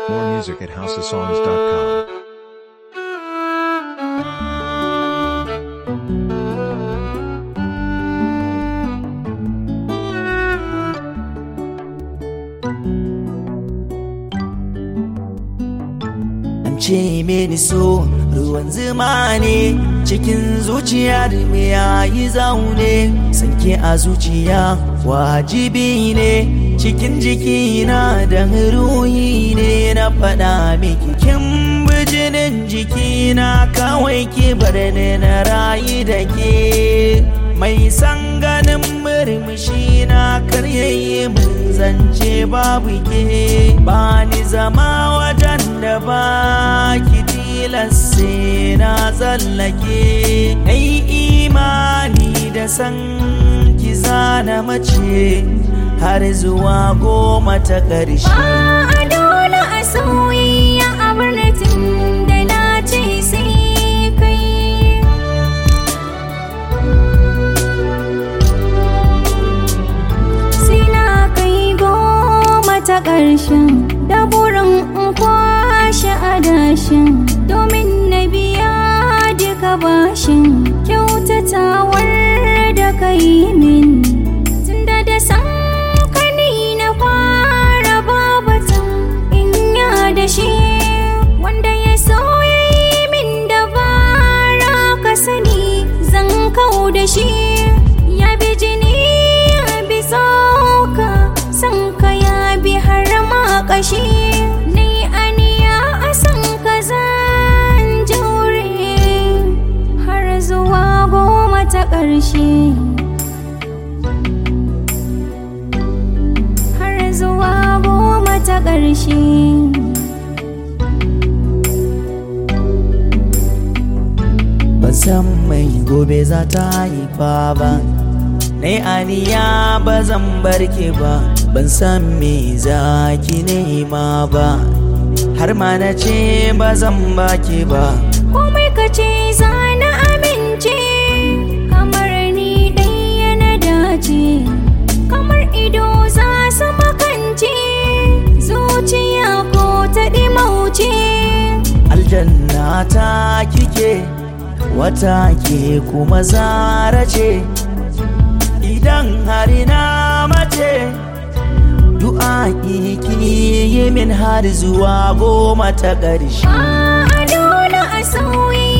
More music at houseofsongs.com. An ce mini so ruwan zuma ne cikin zuciya da me yayi zaune sanke a zuciya wajibi ne cikin jikina da ruhi ne na faɗa miki kin bijinin jikina kawai ki bar ni na rayu da ke mai san ganin murmushi na karyayi mun zance babu ke ba ni zama wajen da ba ki tilasse na tsallake ai imani da san ki zana mace har zuwa goma ta ƙarshe a dole a soyayya a birnin da na ce sai kai sai na kai goma ta ƙarshen da burin in kwashe adashin domin na biya duka bashin kyautatawar da ka yi min tunda da san kani na fara babatan in ya da shi wanda ya so ya yi min dabara ka sani zan kau da shi ya bi jini ya bi tsoka san ka ya bi har ma kashi ni aniya a san ka zan jure har zuwa goma ta ƙarshe har zuwa goma ta ƙarshe ban san mai gobe za ta haifa ba Nai aniya ba zan barke ba ban san me za ki nema ba har ma na ce ba zan baki ba komai ka ce za na amince kamar ni ɗaya na dace kamar ido za su makance zuciya ko ta ɗimauce aljanna ta kike wata ke kuma zara ce idan har na mace du'a ki yi min har zuwa goma ta ƙarshe a dole a sauyi